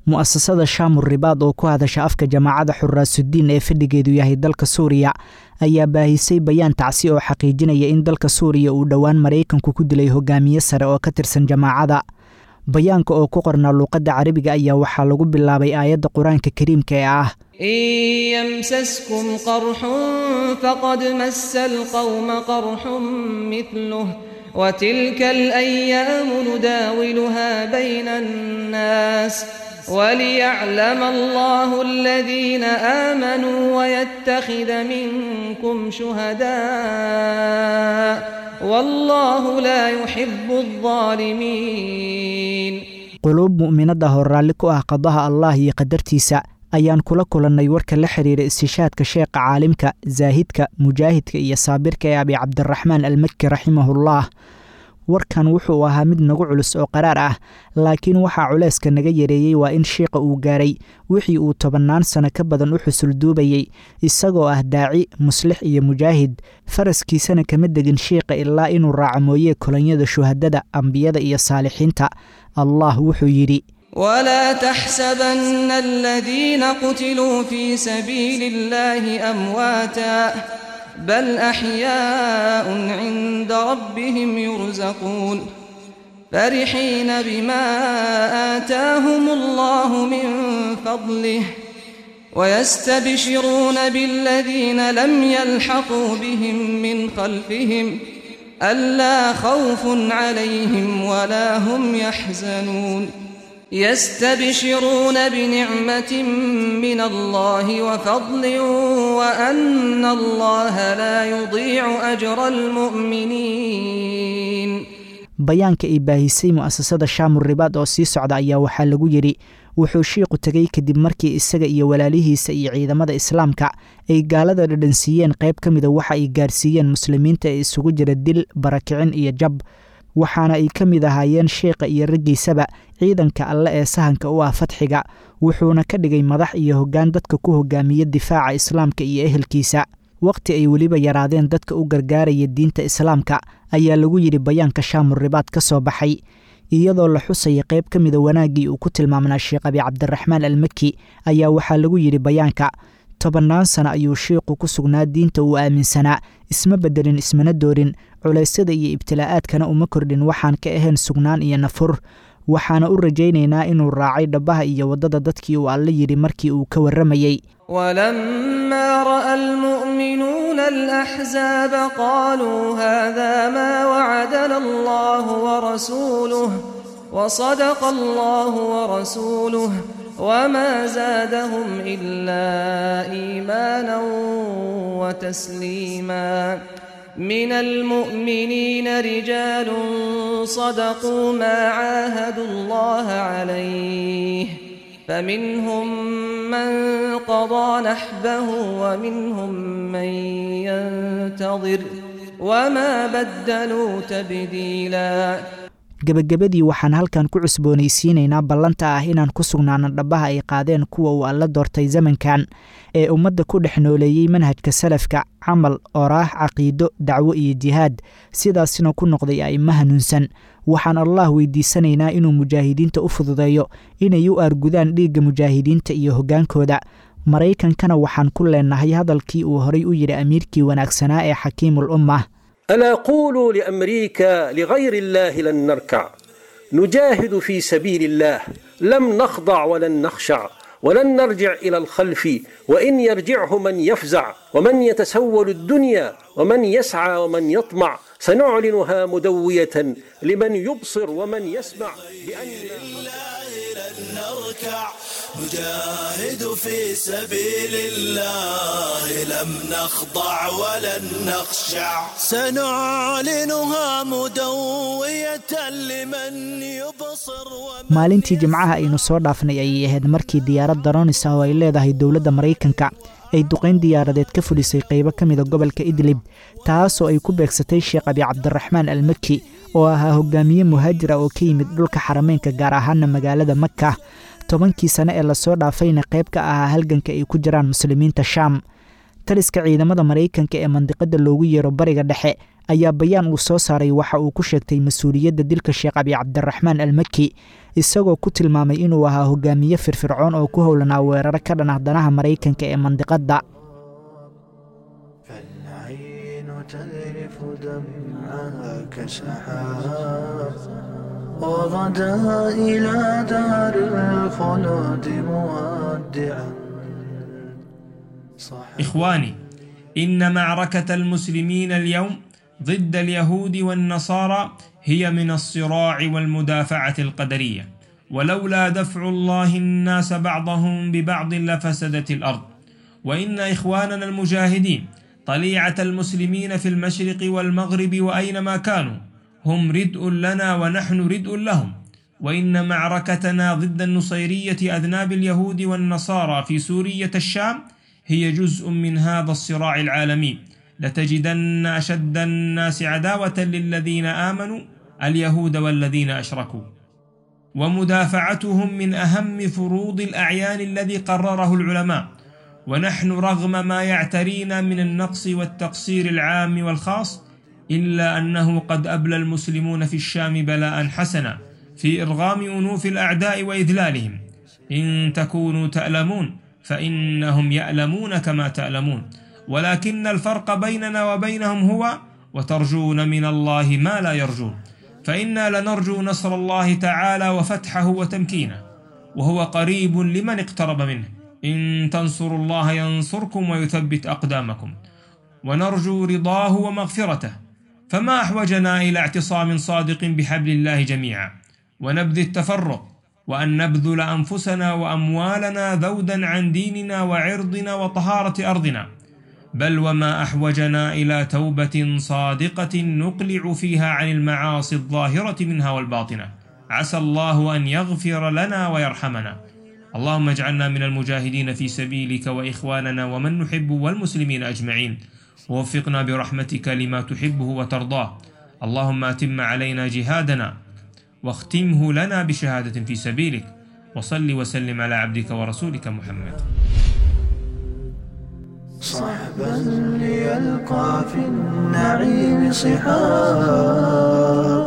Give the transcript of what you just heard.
mu'asasada shaamur ribaad oo ku hadasha afka jamaacada xuraasudiin ee fadhigeedu yahay dalka suuriya ayaa baahisay bayaan tacsi oo xaqiijinaya in dalka suuriya uu dhowaan maraykanku ku dilay hogaamiye sare oo ka tirsan jamaacada bayaanka oo ku qornaa luuqadda carabiga ayaa waxaa lagu bilaabay aayadda qur-aanka kariimka ee ah إن يمسسكم قرح فقد مس القوم قرح مثله وتلك الأيام نداولها بين الناس وليعلم الله الذين آمنوا ويتخذ منكم شهداء والله لا يحب الظالمين quluub mu'minadda hor raalli ku ah qadaha allah iyo qadartiisa ayaan kula kulannay warka la xiriira istishaadka sheekha caalimka zaahidka mujaahidka iyo saabirka ee abi cabdiraxmaan almakki raximahullah warkan wuxuu ahaa mid nagu culus oo qaraar ah laakiin waxaa culayska naga yareeyey waa in shiiqa uu gaaray wixii uu tobannaan sano ka badan u xusulduubayey isagoo ah daaci muslix iyo mujaahid faraskiisana kama degin shiiqa ilaa inuu raaco mooyee kolonyada shuhadada ambiyada iyo saalixiinta allah wuxuu yidhi ولا تحسبن الذين قتلوا في سبيل الله أمواتا بل أحياء عند ربهم يرزقون فرحين بما آتاهم الله من فضله ويستبشرون بالذين لم يلحقوا بهم من خلفهم ألا خوف عليهم ولا هم يحزنون يستبشرون بنعمة من الله وفضل وأن الله لا يضيع أجر المؤمنين bayaanka ay baahisay mu'asasada shaamur ribaad oo sii socda ayaa waxaa lagu yidhi wuxuu shiiqu tegey kadib markii isaga iyo walaalihiisa iyo ciidamada islaamka ay gaalada dhadhansiiyeen qayb ka mida waxa ay gaarsiiyeen muslimiinta ee isugu jira dil barakicin iyo jab waxaana ay ka mid ahaayeen sheikha iyo raggiisaba ciidanka alle ee sahanka u ah fadxiga wuxuuna ka dhigay madax iyo hoggaan dadka ku hogaamiya difaaca islaamka iyo ehelkiisa wakhti ay weliba yaraadeen dadka u gargaaraya diinta islaamka ayaa lagu yidhi bayaanka shaamur ribaad ka soo baxay iyadoo la xusaya qayb ka mida wanaaggii uu ku tilmaamnaa sheekh abi cabdiraxmaan almaki ayaa waxaa lagu yidhi bayaanka tobannaan sano ayuu shiiqu ku sugnaa diinta uu aaminsanaa isma beddelin ismana doorin culaysyada iyo ibtilaa'aadkana uma kordhin waxaan ka ahayn sugnaan iyo nafur waxaana u rajaynaynaa inuu raacay dhabbaha iyo waddada dadkii uu alle yidhi markii uu ka warramayey ولما رأى المؤمنون الأحزاب قالوا هذا ما وعدنا الله ورسوله وصدق الله ورسوله وما زادهم إلا إيمانا وتسليما من المؤمنين رجال صدقوا ما عاهدوا الله عليه فمنهم من قضى نحبه ومنهم من ينتظر وما بدلوا تبديلا gebagabadii waxaan halkan ku cusboonaysiinaynaa ballanta ah inaan ku sugnaano dhabbaha ay qaadeen kuwa uu alla doortay zamankan ee ummadda ku dhex nooleeyey manhajka salafka camal oraah caqiido dacwo iyo jihaad sidaasina ku noqday a'imo hanuunsan waxaan allah weydiisanaynaa inuu mujaahidiinta u fududeeyo inay u aargudaan dhiigga mujaahidiinta iyo hoggaankooda maraykankana waxaan ku leennahay hadalkii uu horay u yidhi amiirkii wanaagsanaa ee xakiimul ummah ألا قولوا لأمريكا لغير الله لن نركع نجاهد في سبيل الله لم نخضع ولن نخشع ولن نرجع إلى الخلف وإن يرجعه من يفزع ومن يتسول الدنيا ومن يسعى ومن يطمع سنعلنها مدوية لمن يبصر ومن يسمع بأن نركع نجاهد في سبيل الله لم نخضع ولن نخشع سنعلنها مدوية لمن يبصر ومن maalintii jimcaha aynu soo dhaafnay ayay ahayd markii diyaarad daronis ah oo ay leedahay dowladda maraykanka ay duqayn diyaaradeed ka fulisay qaybo ka mida gobolka idlib taasoo ay ku beegsatay sheekh abi cabdiraxmaan almaki oo ahaa hogaamiye muhaajir ah oo ka yimid dhulka xarameynka gaar ahaana magaalada maka tobankii sane ee lasoo dhaafayna qayb ka ahaa halganka ay ku jiraan muslimiinta shaam taliska ciidamada maraykanka ee mandiqada loogu yeero bariga dhexe ayaa bayaan uu soo saaray waxa uu ku sheegtay mas-uuliyadda dilka sheekh abi cabdiraxmaan almaki isagoo ku tilmaamay inuu ahaa hogaamiye firfircoon oo ku howlanaa weeraro ka dhan ah danaha maraykanka ee mandiqadda فالعين تذرف دمعها كسحاب وغدا إلى دار الخلود مودعا إخواني إن معركة المسلمين اليوم ضد اليهود والنصارى هي من الصراع والمدافعة القدرية ولولا دفع الله الناس بعضهم ببعض لفسدت الأرض وإن إخواننا المجاهدين طليعة المسلمين في المشرق والمغرب وأينما كانوا هم ردء لنا ونحن ردء لهم وإن معركتنا ضد النصيرية أذناب اليهود والنصارى في سورية الشام هي جزء من هذا الصراع العالمي لتجدن أشد الناس عداوة للذين آمنوا اليهود والذين أشركوا ومدافعتهم من أهم فروض الأعيان الذي قرره العلماء ونحن رغم ما يعترينا من النقص والتقصير العام والخاص إلا أنه قد أبلى المسلمون في الشام بلاء حسنا في إرغام أنوف الأعداء وإذلالهم إن تكونوا تألمون فإنهم يألمون كما تألمون ولكن الفرق بيننا وبينهم هو وترجون من الله ما لا يرجون فإنا لنرجو نصر الله تعالى وفتحه وتمكينه وهو قريب لمن اقترب منه إن تنصروا الله ينصركم ويثبت أقدامكم ونرجو رضاه ومغفرته فما أحوجنا إلى اعتصام صادق بحبل الله جميعا ونبذ التفرق وأن نبذل أنفسنا وأموالنا ذودا عن ديننا وعرضنا وطهارة أرضنا بل وما أحوجنا إلى توبة صادقة نقلع فيها عن المعاصي الظاهرة منها والباطنة عسى الله أن يغفر لنا ويرحمنا اللهم اجعلنا من المجاهدين في سبيلك وإخواننا ومن نحب والمسلمين أجمعين ووفقنا برحمتك لما تحبه وترضاه اللهم أتم علينا جهادنا واختمه لنا بشهادة في سبيلك وصل وسلم على عبدك ورسولك محمد صحبا ليلقى في النعيم صحاب